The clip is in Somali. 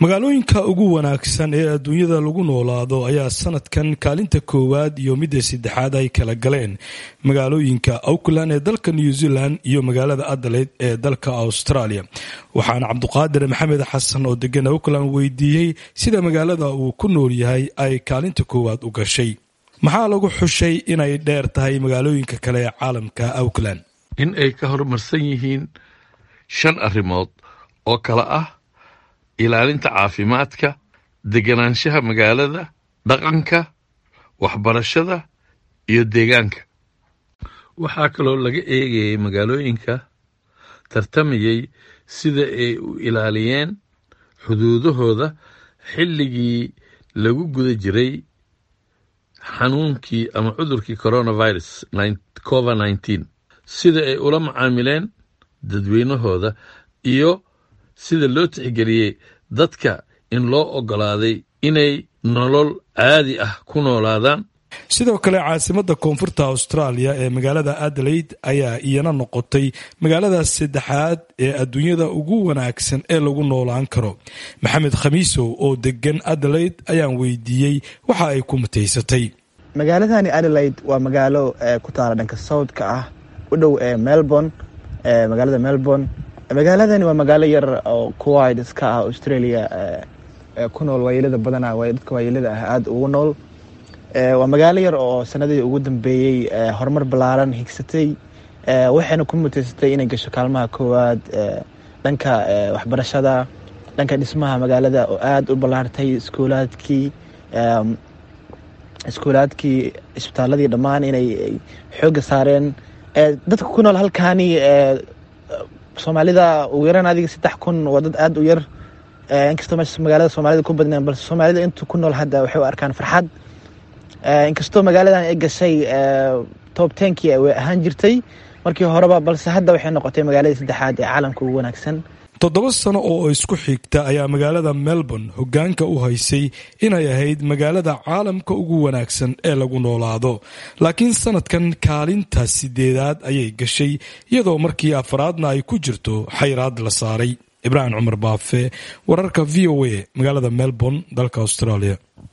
magaalooyinka ugu wanaagsan ee adduunyada lagu noolaado ayaa sanadkan kaalinta koowaad iyo midda saddexaad ay kala galeen magaalooyinka auckland ee dalka new zealand iyo magaalada adelaide ee dalka australia waxaana cabduqaadir maxamed xasan oo degan auckland weydiiyey sida magaalada uu ku nool yahay ay kaalinta koowaad u gashay maxaa lagu xushay inay dheer tahay magaalooyinka kale ee caalamka auckland in ay ka horumarsan yihiin shan arrimood oo kale ah ilaalinta caafimaadka deganaanshaha magaalada dhaqanka waxbarashada iyo deegaanka waxaa kaloo laga eegayay magaalooyinka tartamayay sida ay u ilaaliyeen xuduudahooda xilligii lagu guda jiray xanuunkii ama cudurkii coronavirus covid nneteen sida ay ula macaamileen dadweynahooda iyo sida loo tixgeliyey dadka in loo oggolaaday inay nolol caadi ah ku noolaadaan sidoo kale caasimadda koonfurta austraaliya ee magaalada adelaide ayaa iyana noqotay magaalada saddexaad ee adduunyada ugu wanaagsan ee lagu noolaan karo maxamed khamiisow oo degan adelaide ayaan weydiiyey waxa ay ku mutaysatay magaaladani adelaide waa magaalo ku taala dhanka southka ah u dhow ee melbourne magaalada melbourne magaaladani waa magaalo yar oo kuwid iska ah australia ku nool waayeelada badana dadka waayeelada ah aada ugu nool waa magaalo yar oo sanadii ugu dambeeyey horumar ballaaran higsatay waxayna ku muteysatay inay gasho kaalmaha koowaad dhanka waxbarashada dhanka dhismaha magaalada oo aada u ballaartay iskuulaadkii iskuulaadkii isbitaaladii dhammaan inay xoogga saareen dadka ku nool halkaani soomaalida ugu yaraan adiga saddex kun waa dad aada u yar inkastoo meesha magaalada soomaalida ku badneen balse soomaalida intu ku nool hadda waxay u arkaan farxad inkastoo magaaladan ay gashay tob tenkii way ahaan jirtay markii horeba balse hadda waxay noqotay magaaladii saddexaad ee caalamka ugu wanaagsan toddoba sano oo isku xigta ayaa magaalada melbourne hoggaanka u haysay inay ahayd magaalada caalamka ugu wanaagsan ee lagu noolaado laakiin sanadkan kaalinta sideedaad ayay gashay iyadoo markii afraadna ay ku jirto xayraad la saaray ibraahim cumar baafe wararka v o a magaalada melbourne dalka australia